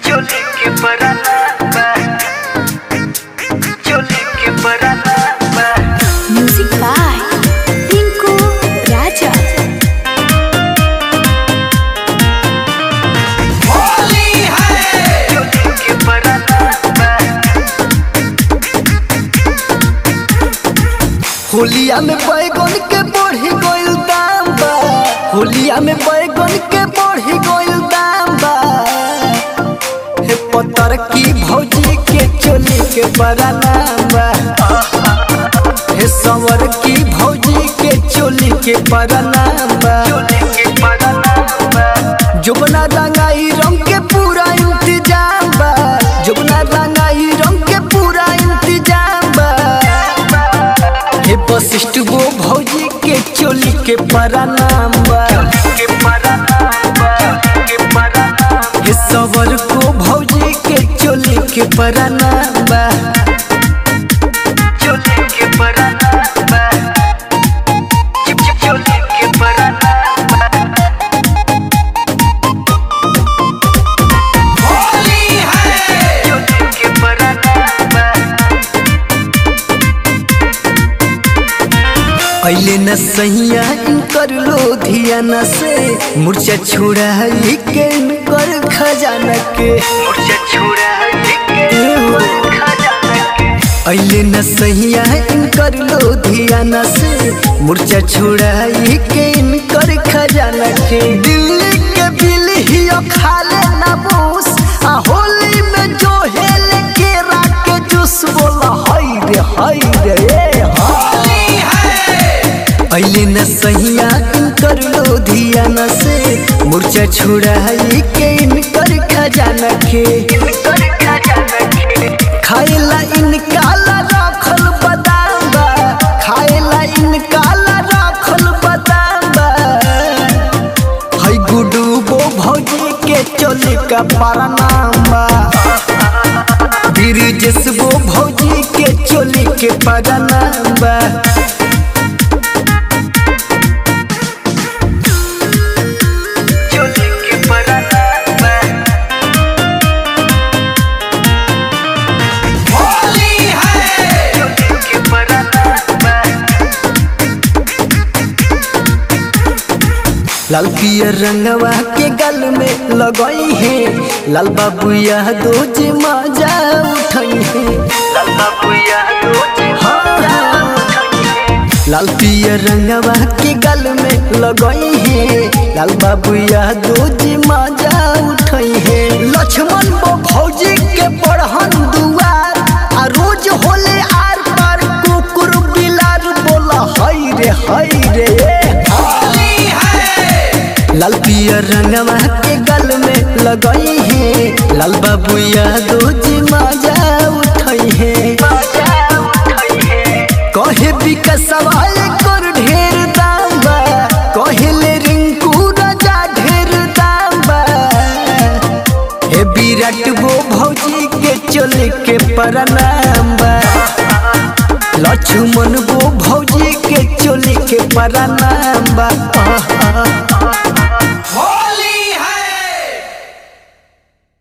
चोली के पराना बा चोली के पराना बा म्यूजिक बाय टिंकू राजा चोली के पराना बा होलिया में बैगन के बढ़ी गइल दाम बा होलिया में बैगन के बढ़ी गइल दाम बा हे पतर की भौजी के चोली के बड़ा नाम बा हे सवर की भौजी के चोली के बड़ा नाम बा चोली के पराना बा जुबना रंगाई रंग के पूरा इंतजाम बा जुबना रंगाई रंग के पूरा इंतजाम बा हे वशिष्ठ वो भौजी के चोली के बड़ा नाम बा के पराना बा के पराना हे सवर को भौजी के चोली के बड़ा नाम बा चोली के पराना बा चिप चिप चोली के पराना बा चोली के पराना बा पहले न सैया कर लो धियाना से मूर्छा छोड़ा के कर खजाना के मुझे छुड़ा के खजाना के अले न सैया कर लो धियाना से मूर्छा छोड़ा के इनकर खजाना के दिल्ली के बिल ही खाले ना बूस आ होली में जो हेल के राके जूस बोला हाय रे हाय रे ए अले न सैया कर लो धियाना से मूर्छा छोड़ा के इनकर खजाना के कर खजाना के खाइला इनकाला राखल बदाम बा खाइला इनकाला राखल बदाम बा हई गुडू बो भौजी के चोली का परनाम बा ब्रिजेश बो भौजी के चोली के परनाम बा चोली के पराना बा चोली के पराना बा लाल पियर रंगवा के गल में लगई है लाल बाबू यह दो जी मजा उठई है लल्ला बुया रोज लाल पियर रंगवा के गल में लगई है लाल बाबू यह दो जी मजा उठई है लक्ष्मण बो भौजी के पढ़न दुआर आ रोज होले आर पार कुकुर बिलार बोला हई रे हई रे लाल पियर रंगवा के गल में लगई है लाल बाबू यह दो जी मजा उठई है कहे विकसवा कर ढेर दाम बा कहले रिंकू राजा ढेर दाम बा हे विराट वो भौजी के चोली के परनाम बा लक्ष्मण वो भौजी के चोली के परनाम बा आहा,